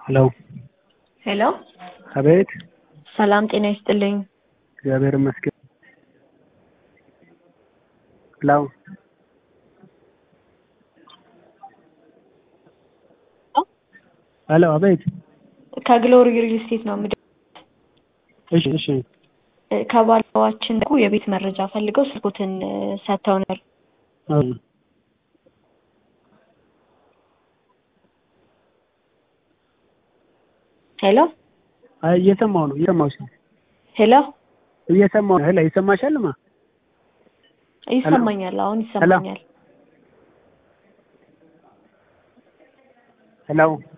ሄሎ ሄሎ አቤት ሰላም ጤና ይስጥልኝ። እግዚአብሔር ይመስገን። ሄሎ ሄሎ አቤት ከግሎሪ ሪል ስቴት ነው የምደ እሺ እሺ ከባለዋችን ደግሞ የቤት መረጃ ፈልገው ስልኮትን ሰጥተው ነበር። አዎ ሄሎ አይ እየሰማሁ ነው እየሰማሁሽ ነው ሄሎ እየሰማሁ ነው። ሄሎ ይሰማሻልማ? ይሰማኛል። አሁን ይሰማኛል። ሄሎ